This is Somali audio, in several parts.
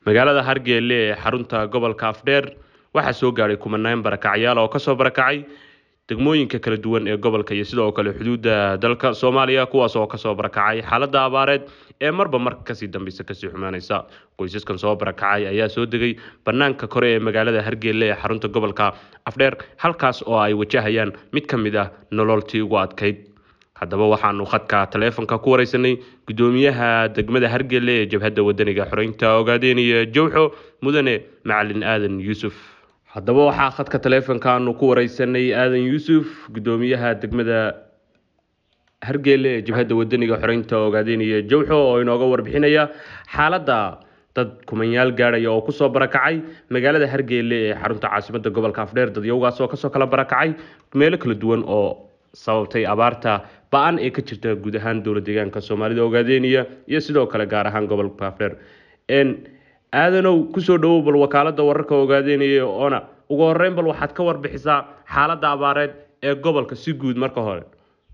magaalada hargeele ee xarunta gobolka afdheer waxaa soo gaadhay kumanaan barakacyaal oo kasoo barakacay degmooyinka kala duwan ee gobolka iyo sidoo kale xuduudda dalka soomaaliya kuwaas oo kasoo barakacay xaaladda abaareed ee marba marka kasii dambeysa kasii xumaanaysa qoysaskan soo barakacay ayaa soo degay banaanka kore ee magaalada hargeele ee xarunta gobolka afdheer halkaas oo ay wajahayaan mid ka mid ah nololtii ugu adkayd haddaba waxaanu khadka taleefonka ku wareysanay guddoomiyaha degmada hargele ee jabhadda wadaniga xoreynta ogaadeynaya jowxo mudane macalin aadan yuusuf haddaba waxaa khadka taleefonkaanu ku wareysanay aadan yuusuf guddoomiyaha degmada hargele ee jabhadda wadaniga xoreynta ogaadeynaya jowxo oo inooga warbixinaya xaaladda dad kumanyaal gaadhaya oo kusoo barakacay magaalada hargele ee xarunta caasimada gobolka afdheer dadyowgaas oo kasoo kala barakacay meelo kala duwan oo sababtay abaarta ba-an ee ka jirta guud ahaan dowla deegaanka soomaalida ogaadeynaya iyo sidoo kale gaar ahaan gobolka afdheer aadanow kusoo dhawow bal wakaalada wararka ogaadeynaya oona ugu horeyn bal waxaad ka warbixisaa xaaladda abaareed ee gobolka si guud marka hore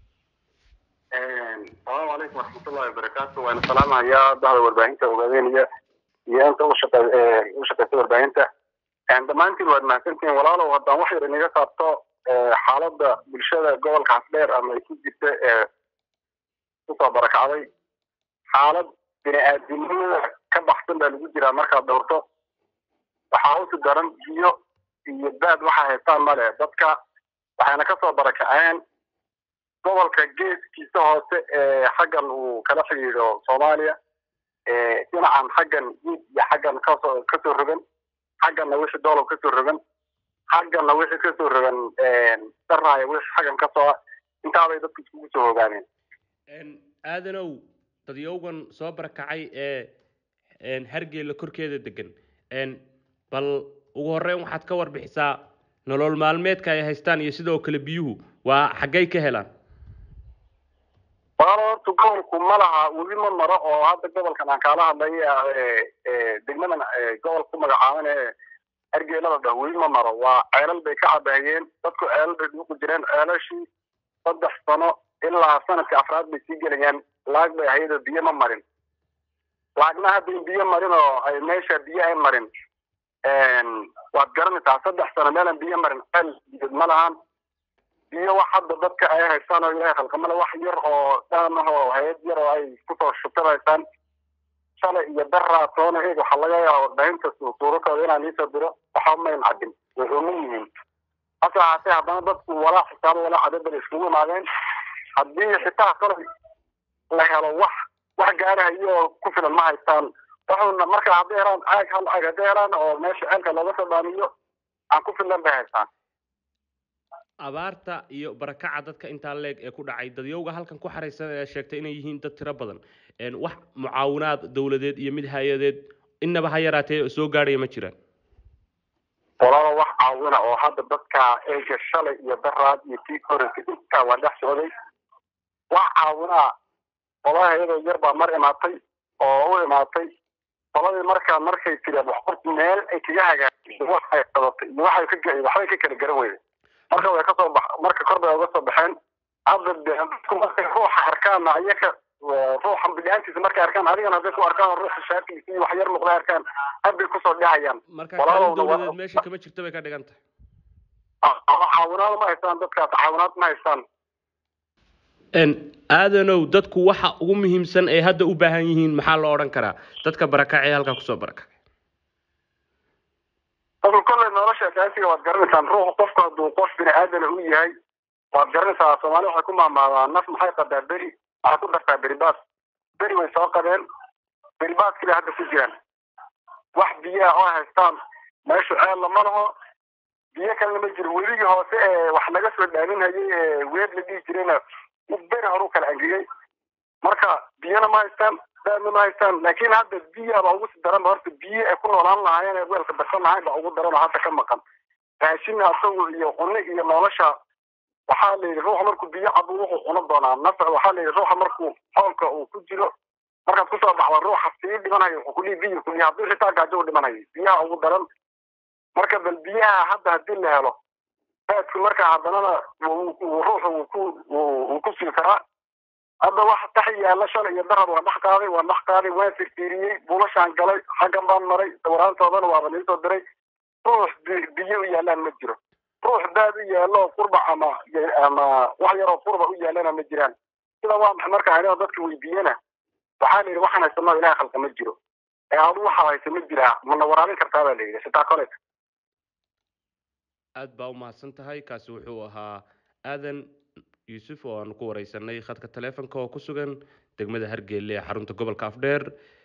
asalaamu calaykum waraxmatullahi wabarakaatu waana salaamahayaa bahda warbaahinta ogaadeynaya iyo inta ushaqe ushaqeysa warbaahinta dhammaantiin waad mahadsantihiin walaalow haddaan wax yar inaga qaabto xaaladda bulshada gobolka afdheer ama ay ku jirta ee kusoo barakacday xaalad bini-aadinimada ka baxsan baa lagu jiraa markaad dhowrto waxaa usi daran biyo iyo baad waxaa haystaan male dadka waxayna kasoo barakaceen gobolka geeskiisa hoose ee xaggan uu kala xidhiidho soomaaliya dhinacan xaggan guud iyo xaggan kasoo kasoo rogan xagganna wixii doolow kasoo rogan xaggana wixii kasoo rogan daraaya wixii xaggan kasoo intaabay dadku iskugu soo hogaaneen aadanow dadyowgan soo barakacay ee hargeela korkeeda degan bal ugu horeyn waxaad ka warbixisaa nolol maalmeedka ay haystaan iyo sidoo kale biyuhu waa xaggay ka helaan walaalo horta gobolku ma laha weli ma maro oo hadda gobolkan aan kaala hadlay degmadan gobolka ku magacaaban ee hargeelada dhah weli ma maro waa ceelal bay ka cabahayeen dadku ceelal bay dhuuqi jireen ceelashii saddex sano ilaa sanadka afraad bay sii gelayaan laag bay ahayadoo biyo ma marin laagna hadda in biyo marin oo ay meesha biyo ay marin waad garanaysaa saddex sano meelan biyo marin ceel biyood ma lahan biyo wax hadda dadka ay haystaan oo ilaahay khalqamale wax yar oo dhaan ah oo hay-ad yar oo ay kusoo shubtanaysaan shalay iyo daraa toona eeg waxaa laga yaaba warbaahinta suurakooda inaan iisoo diro waxa mayn cadin way uma yihiin hase ahaatee haddana dadku walaa xisaabo walaa cadadaba iskugu imaadeen haddii xitaa kalay la helo wax wax gaarahayo oo ku filan ma haystaan wuxuuna marka hadday helaan caag hal caag hadday helaan oo meesha ceelka looga soo dhaamiyo aan ku filan bay haystaan abaarta iyo barakaca dadka intaa leeg ee ku dhacay dadyowga halkan ku xaraysan ee sheegtay inay yihiin dad tiro badan wax mucaawinaad dowladeed iyo mid hay-adeed innaba ha yaraatee soo gaadhaya ma jiraan walaalo wax caawina oo hadda dadka eega shalay iyo daraad iyo tii koreysa intaa waa dhex socday wax caawinaa qolaha iyadoo yar baa mar imaatay oo u imaatay qoladii markaa markay tiri waxqorti meel ay kaga hagaajisay waxay qadatay iyo waxay ka waxbay ka kala garan weyday marka way kasoo bax marka kor bay uga soo baxeen hadda dadku markay ruuxa arkaan ayaka ruuxa bidhaantiisa markay arkaan adigana hadday ku arkaan ruuxa shaatiisa iyo wax yar muuqda arkaan had bay kusoo dhehayaan marka kaalin dowladeed meesha kama jirto bay ka dhigan tahay caawinaad ma haystaan dadkaas caawinaad ma haystaan aadanow dadku waxa ugu muhiimsan ay hadda u baahan yihiin maxaa loo odhan karaa dadka barakacay halkaa kusoo barakacay dadku kolley nolosha asaasiga waad garanaysaan ruuxu qofku hadduu qof bini aadana u yahay waad garanaysaa soomaali waxay ku maamaadaa naf maxay qadaa beri waxay ku dartaa beribaas beri way soo qabeen beribaas kale hadda ku jiraan wax biyaa oo haystaan meeshu ceel lama laho biyo kalena ma jiro weligii hoose ee wax laga soo dhaaminhayay ee weer la dhihi jirayna beri horu kala angegay marka biyona ma haystaan daadna ma haystaan laakiin hadda biyaaba ugu si daran ba horta biyo ay ku noolaan lahaayeen ee weelka darsan lahayn ba ugu daran oo hadda ka maqan raashin asagu iyo cunno iyo nolosha waxaa la yidhi ruuxa markuu biyo cabo wuxuu cuno doonaa nafc waxaa la yidhi ruuxa markuu xoolka uu ku jiro markaad kusoo baxda ruuxa sii dhimanayo wuxuu kulii biyo kulii haddii xitaa gaajo u dhimanayo biyaha ugu daran marka bal biyaha hadda haddii la helo baadku marka haddanana ruuxu wuu ku wuu ku sii karaa hadda waxa tax yaalla shalay iyo darad waan dhex qaaday waan dhex qaaday waan firfiiriyey buulashaan galay xaggan baan maray sawiraantoodana waaba niisoo diray ruux biyo u yaallaan ma jiro ruux daad u yaallo qurba ama ama wax yaroo qurba u yaallana ma jiraan sida waa maxay marka anigoo dadka weydiiyena waxaa la yidhi waxaan haysano ilahay khalqa ma jiro ee adu waxaa haysa ma jiraa mana waraabin kartaa baa la yidhi sitaa kole aad baa umahadsan tahay kaasi wuxuu ahaa aadan yuusuf oo aan ku wareysanay khadka taleefonka oo ku sugan degmada hargeelle ee xarunta gobolka afdheer